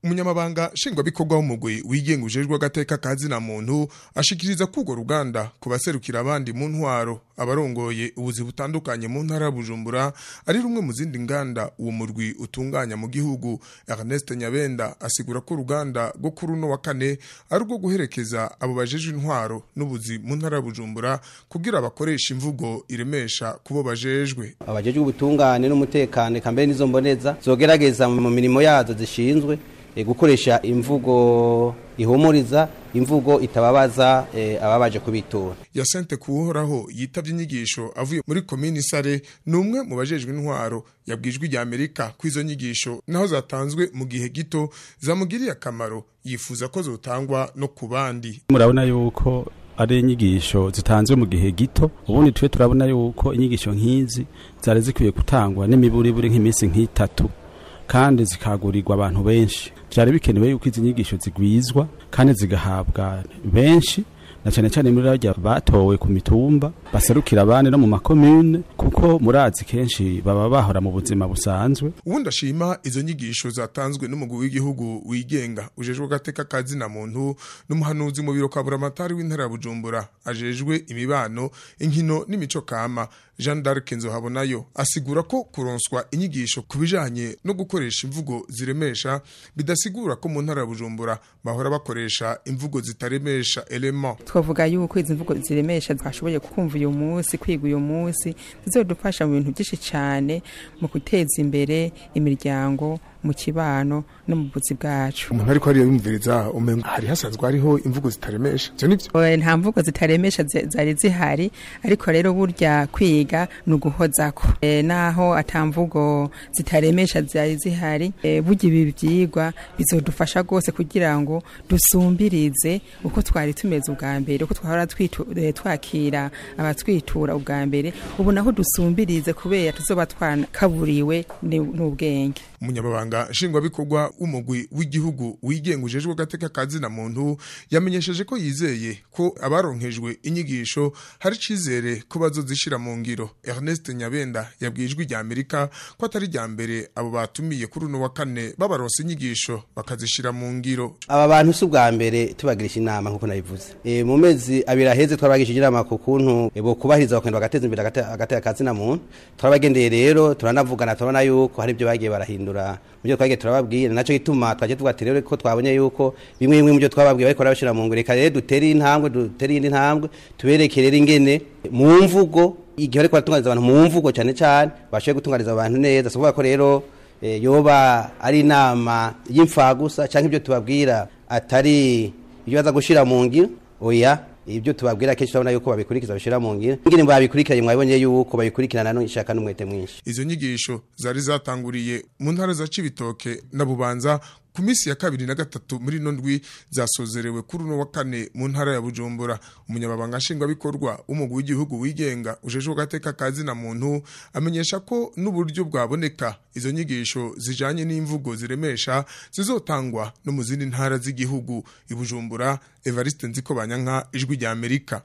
umunyamabanga nshingwabikorwa w'umugwi wigenga ujejwe agateka ka zina muntu ashikiriza ko urwo ruganda ku baserukira abandi mu ntwaro abarongoye ubuzi butandukanye mu ntara ya bujumbura ari rumwe mu zindi nganda uwo murwi utunganya mu gihugu ernest nyabenda asigura ko uruganda rwo kuri uno wa kane ari urwo guherekeza abo bajejwe intwaro n'ubuzi mu ntara ya bujumbura kugira bakoresha imvugo iremesha kubo bajejwe abajejwe ubutungane n'umutekano eka mbere n'izo mboneza zogerageza mu mirimo yazo zishinzwe eh, gukoresha imvugo ihumuriza imvugo itababaza eh, ababaje kubitura yasente kuhoraho yitavye inyigisho avuye muri komini sare ni umwe mu bajejwe intwaro yabwijwe rya amerika ko izo nyigisho naho zatanzwe mu gihe gito zamugiriye akamaro yifuza ko zotangwa no ku bandi murabona yuko ari inyigisho zitanzwe mu gihe gito ubundi twe turabona yuko inyigisho nk'izi zari zikwiye gutangwa n'imiburiburi nk'iminsi nk'itatu kandi zikagurirwa abantu benshi byari bikenewe yuko izi nyigisho zigwizwa kandi zigahabwa benshi na cyane cyane muri rajya batowe ku mitumba baserukira abandi no mu makomune kuko murazi kenshi baba bahora mu buzima busanzwe ubundi ashima izo nyigisho zatanzwe n'umugwi w'igihugu wigenga ujejwe agateka ka zina muntu n'umuhanuzi mu biro kwa buramatari w'intara ya bujumbura ajejwe imibano inkino n'imico kama jean d'arc nzohabonayo asigura ko kuronswa inyigisho ku bijanye no gukoresha imvugo ziremesha bidasigura ko mu ntara ya bujumbura bahora bakoresha imvugo zitaremesha element twavuga yuko izi mvugo ziremesha twashoboye kumva uyu munsi kwiga uyu munsi zizodufasha mu bintu byinshi cyane mu guteza imbere imiryango mu kibano no mu buzi bwacu umuntu ariko hariyo yumviriza umenga hari hasanzwe hariho imvugo zitaremesha ivyo nivyo Oya, nta mvugo zitaremesha zi- zari zihari ariko rero burya kwiga ni uguhozako e, naho ata mvugo zitaremesha zari zihari e, burya ibi byigwa bizodufasha rwose kugira ngo dusumbirize uko twari tumeze ubwa mbere uko twahora twitu- eh, twakira abatwitura ubwa mbere ubu naho dusumbirize kubera tuzoba twakaburiwe ni- n'ubwenge umunyamabanga nshingwabikorwa w'umugwi w'igihugu wigenga ujejwe agateka ka zina muntu yamenyesheje ko yizeye ko abaronkejwe inyigisho hari icizere ko bazozishira mu ngiro ernest nyabenda yabwiye ijwi rya amerika ko atari rya mbere abo batumiye kuri uno wa kane babaronse inyigisho bakazishira mu ngiro aba bantu si ubwa mbere tubagirisha inama nk'uko nabivuze e, mu mezi abiri aheze twarabagishije inama ku kuntu e, bokubahiriza bakagenda bagateza imbere agate- agateka ka zina muntu turabagendeye rero turanavugana turabona yuko hari ibyo bagiye barahindura mu byo twagiye turababwira naco gituma twaje tuvuga ati rero ko twabonye yuko bimwe bimwe mu byo twababwiye bariko barabishira mu ngiro reka rero dutere intambwe dutere iyindi ntambwe tubereke rero ingene mu mvugo igihe bariko baratunganyiriza abantu mu mvugo cyane cyane bashoboye gutunganyiriza abantu neza si ukuvuga ko rero eh, yoba ari inama y'imfagusa cyangwa ibyo tubabwira atari ibyo baza gushira mu ngiro oya ibyo tubabwira kenshi turabona yuko babikurikiza bashira mu ngiro ingene babikurikiranye mwabonye yuko babikurikirana n'ishaka n'umwete mwinshi izo nyigisho zari zatanguriye mu ntara za cibitoke na bubanza ku minsi ya kabiri na gatatu muri ino ndwi zasozerewe kuri uno wa kane mu ntara ya bujumbura umunyamabanga nshingwabikorwa w'umugwi w'igihugu wigenga ujejwe agateka ka zina muntu amenyesha ko n'uburyo bwaboneka izo nyigisho zijanye n'imvugo ziremesha zizotangwa no mu zindi ntara z'igihugu i bujumbura evariste nziko banyanka ijwi rya amerika